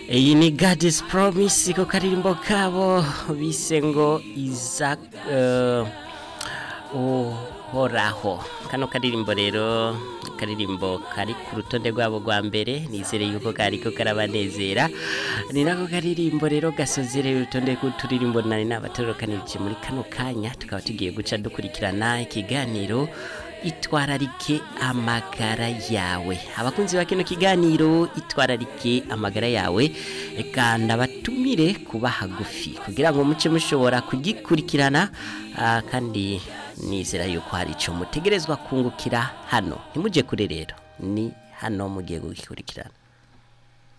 iyi ni God's Promise ko karirimbo kabo bise ngo Isaac uh, uhoraho kano karirimbo rero karirimbo kari ku rutonde rwabo rwa mbere nizere yuko kariko karabanezera ni nako karirimbo rero gasozereye urutonde rw'uturirimbo nari nabatorokanirije muri kano kanya tukaba tugiye guca dukurikirana ikiganiro itwararike amagara yawe abakunzi ba kino kiganiro itwararike amagara yawe reka ndabatumire kuba hagufi kugira ngo muce mushobora kugikurikirana ah, kandi nizera yuko hari icyo mutegerezwa kungukira hano ntimujye kure rero ni hano mugiye gukurikirana